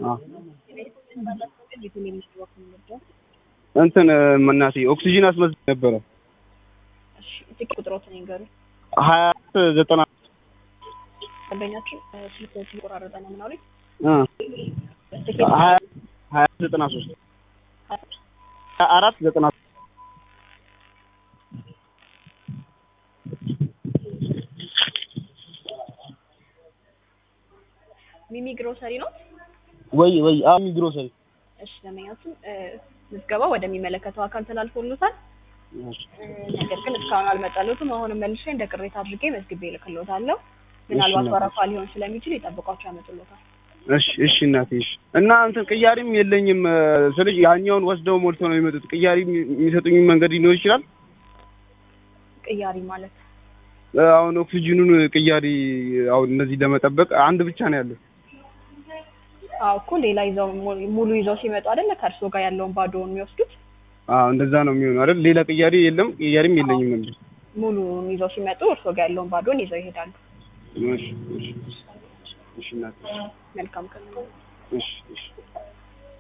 አዎ እንትን እናቴ ኦክሲጂን አስመዝግቤ ነበረ ስልክ ቁጥሮትን ይንገሩኝ። ሀያ አራት ዘጠና ደንበኛችን ስልክ ሲቆራረጠ ነው ምናሉኝ? እ ሀያ ሀያ ዘጠና ሶስት ሀያ አራት ዘጠና ሶስት ሚሚ ግሮሰሪ ነው። ወይ ወይ አሚ ግሮሰሪ እሺ ደንበኛችን ምዝገባ ወደሚመለከተው አካል ተላልፎሎታል። ነገር ግን እስካሁን አልመጣለትም። አሁንም መልሼ እንደ ቅሬታ አድርጌ መዝግቤ እልክሎታለሁ። ምናልባት ወረፋ ሊሆን ስለሚችል ይጠብቋቸው ያመጡሎታል። እሺ እሺ እናቴ እሺ። እና እንትን ቅያሪም የለኝም ስልሽ ያኛውን ወስደው ሞልተው ነው የሚመጡት። ቅያሪ የሚሰጡኝ መንገድ ሊኖር ይችላል። ቅያሪ ማለት አሁን ኦክሲጅኑን ቅያሪ አሁን እነዚህ ለመጠበቅ አንድ ብቻ ነው ያለው። አዎ እኮ ሌላ ይዘው ሙሉ ይዘው ሲመጡ አይደለ ከእርስዎ ጋር ያለውን ባዶውን የሚወስዱት። አዎ እንደዛ ነው የሚሆነው አይደል? ሌላ ቅያሪ የለም። ቅያሪም የለኝም ነበር። ሙሉውን ይዘው ሲመጡ እርስዎ ጋር ያለውን ባዶውን ይዘው ይሄዳሉ። እሺ እሺ እሺ እናቴ መልካም ቀን። እሺ እሺ